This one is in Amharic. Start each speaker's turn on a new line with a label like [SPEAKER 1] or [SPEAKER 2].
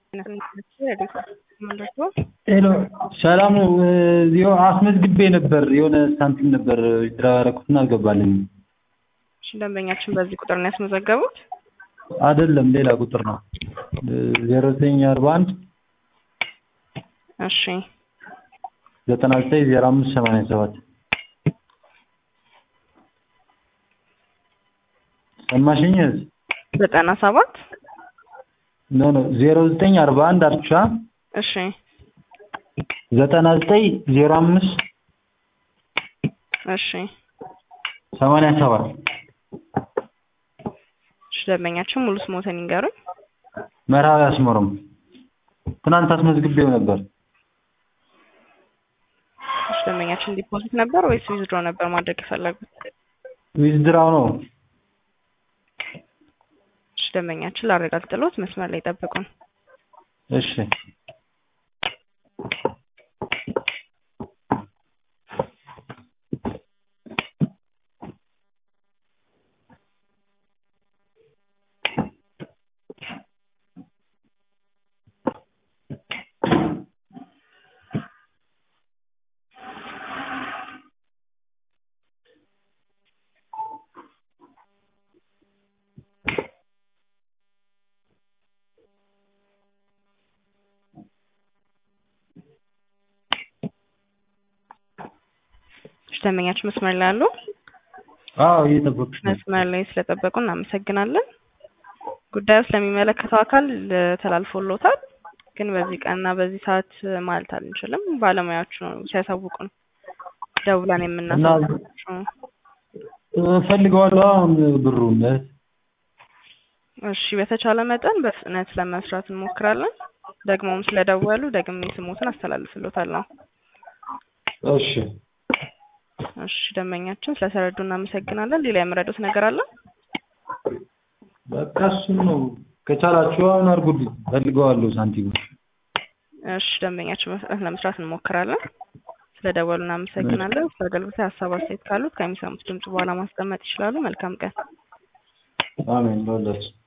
[SPEAKER 1] ሄሎ ሰላም ነው። እዚሁ አስመዝግቤ ነበር የሆነ ሳንቲም ነበር ዊዝድራ ያደረኩትና አልገባልኝም።
[SPEAKER 2] እሺ ደንበኛችን በዚህ ቁጥር ነው ያስመዘገቡት?
[SPEAKER 1] አይደለም ሌላ ቁጥር ነው። ዜሮ ዘጠኝ አርባ አንድ
[SPEAKER 2] እሺ
[SPEAKER 1] ዘጠና ዘጠኝ ዜሮ አምስት ሰማንያ ሰባት ሰማሽኝ?
[SPEAKER 2] ዘጠና ሰባት
[SPEAKER 1] ኖ ኖ ዜሮ ዘጠኝ አርባ አንድ አርቻ
[SPEAKER 2] እሺ
[SPEAKER 1] ዘጠና ዘጠኝ ዜሮ አምስት
[SPEAKER 2] እሺ
[SPEAKER 1] ሰማንያ ሰባት
[SPEAKER 2] እሺ ደንበኛችን ሙሉ ስሞትን ይንገሩኝ።
[SPEAKER 1] መርሃዊ አስመሮም ትናንት አስመዝግቤው ነበር።
[SPEAKER 2] እሺ ደንበኛችን ዲፖዚት ነበር ወይስ ዊዝድሮ ነበር ማድረግ የፈለጉት?
[SPEAKER 1] ዊዝድራው ነው።
[SPEAKER 2] እሺ ደንበኛችን ላረጋግጥሎት መስመር ላይ ጠብቁን።
[SPEAKER 1] እሺ
[SPEAKER 2] እሺ ደንበኛችን መስመር ላይ አሉ?
[SPEAKER 1] አዎ እየጠበቅሽ ነው።
[SPEAKER 2] መስመር ላይ ስለጠበቁ እናመሰግናለን። ጉዳዩ ስለሚመለከተው አካል ተላልፎሎታል፣ ግን በዚህ ቀንና በዚህ ሰዓት ማለት አንችልም። ባለሙያዎቹ ነው ሲያሳውቁን ደውለን የምናሳውቃቸው።
[SPEAKER 1] እፈልገዋለሁ አሁን ብሩን
[SPEAKER 2] እሺ በተቻለ መጠን በፍጥነት ለመስራት እንሞክራለን። ደግሞም ስለደወሉ ደግሜ ስሞትን አስተላልፍሎታለሁ።
[SPEAKER 1] እሺ
[SPEAKER 2] እሺ ደንበኛችን ስለተረዱ እናመሰግናለን። ሌላ የምረዱት ነገር አለ?
[SPEAKER 1] በቃ እሱን ነው። ከቻላችሁ አሁን አድርጉልኝ፣ እፈልገዋለሁ ሳንቲሙ።
[SPEAKER 2] እሺ ደንበኛችን በፍጥነት ለመስራት እንሞክራለን። ስለደወሉ እናመሰግናለን። ስለ አገልግሎት ሀሳብ አስተያየት ካሉት ከሚሰሙት ድምጽ በኋላ ማስቀመጥ ይችላሉ። መልካም ቀን።
[SPEAKER 1] አሜን ለሁላችሁ